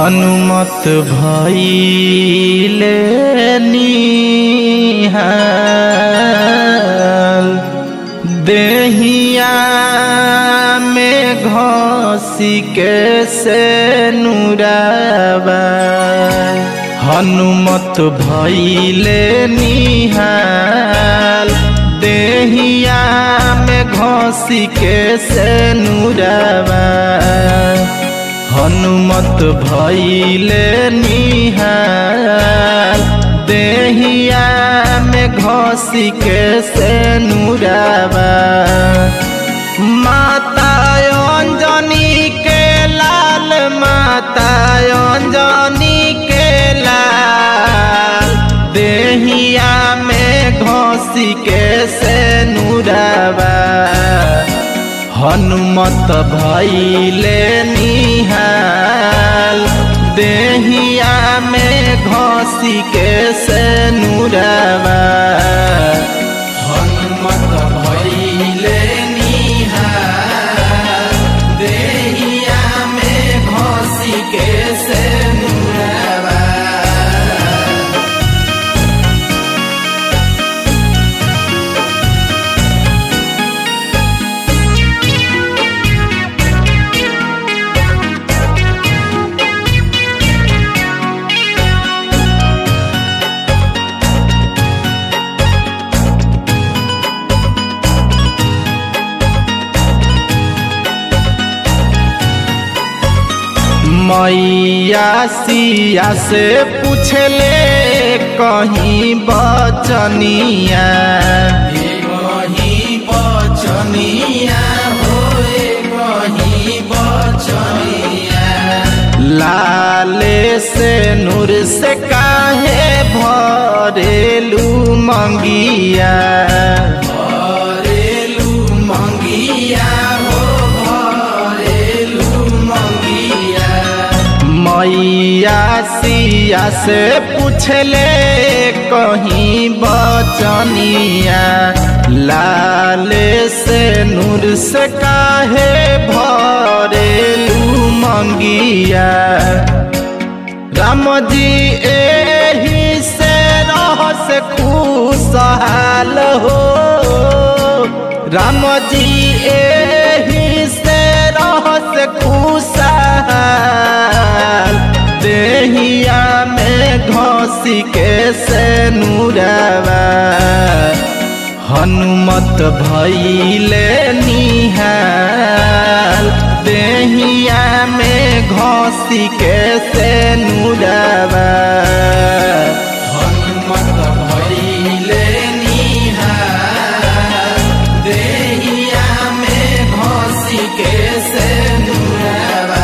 हनुमत भइले निहाल देहिया में घसी के से नुराबा हनुमत भइले निहाल देहिया में घसी के से नुराबा हनुमत भइले निहाल देहिया में घसी के से नुराबा माता अंजनी के लाल माता अंजनी के लाल देहिया में घसी के से नुराबा हनुमत भइले निहाल देहिया में घसी के से नुराबा हनुमत भइले निहाल देहिया में घसी के से नुराबा मैया सिया से पूछले कहीं बचनिया कहीं बचनिया होए कहीं बचनिया लाले से नूर से काहे भरेलू मंगिया भरेलू मंगिया हो भरेलू मंगिया मैया सिया से पूछले कहीं बचनिया लाले से नूर से काहे भरेलू मंगिया राम जी एही से रहस खुशहाल हो राम जी एही से रहस खुशहाल देहिया में घसी के से नुराबा हनुमत भइले निहाल देहिया में घसी के से नुराबा हनुमत भइले निहाल देहिया में घसी के से नुराबा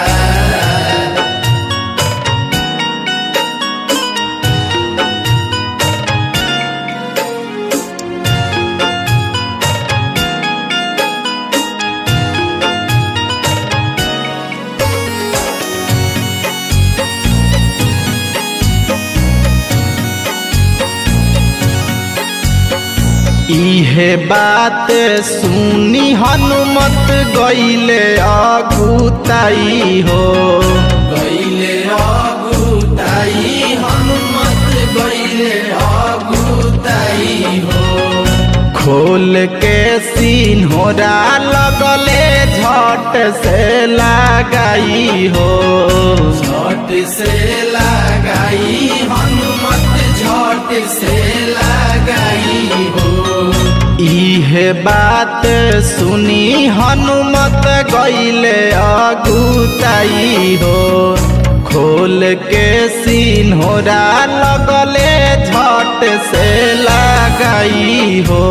इहे बात सुनी हनुमत गईले अगुताई हो गईले अगुताई हनुमत गईले अगुताई हो खोल के सिन्होरा लगले झट से लगाई हो झट से लगाई हनुमत झट से लगाई हो इहे बात सुनी हनुमत गईले अगुताई हो खोल के सिन्होरा लगले झट से लगाई हो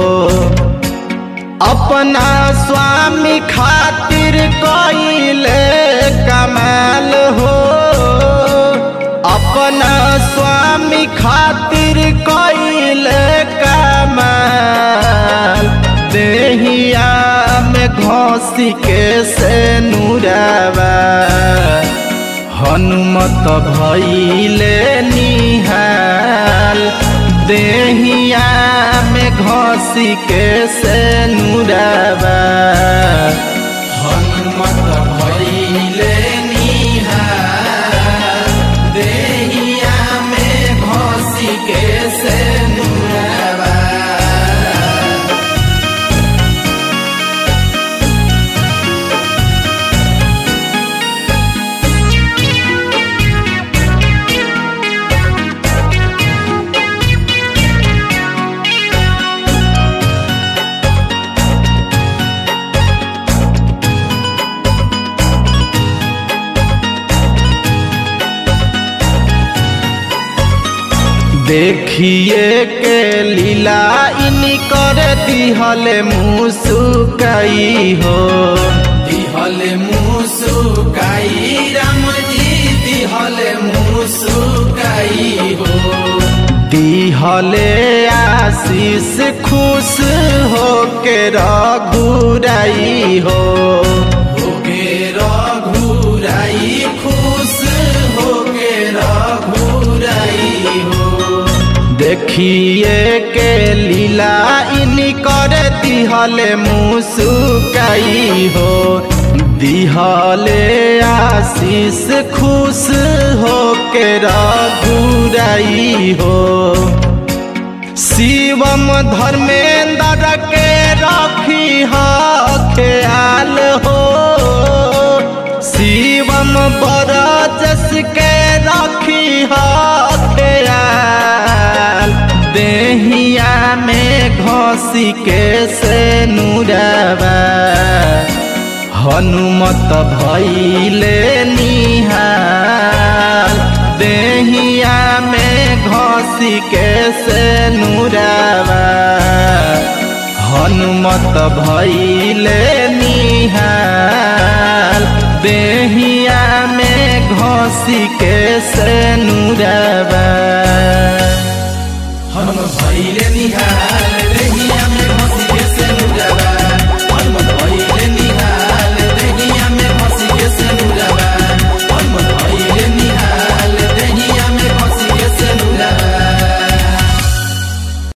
अपना स्वामी खातिर कईले कमाल हो अपना स्वामी खातिर कईले कमाल देहिया में घसी के से नुराबा हनुमत भइले निहाल देहिया में घसी के से नुराबा हनुमत भइले निहाल देखिए के लीला इनी कर दिहले मुसुकाई हो दिहले मुसुकाई राम जी दिहले मुसुकाई हो दिहले आशीष खुश हो के रघुराई हो होके रघुराई खुश होके रघुराई हो देखिए के लीला इनी कर दिहले मुसुकाई हो दिहले आशीष खुश हो के रघुराई हो शिवम धर्मेंद्र के रखी ख्याल हो शिवम बरजस के रखी ख्याल देहिया में घसी के से नुरबा हनुमत भैले निहाल देहिया में घसी के से नुरबा हनुमत भैले निहाल देहिया में घसी के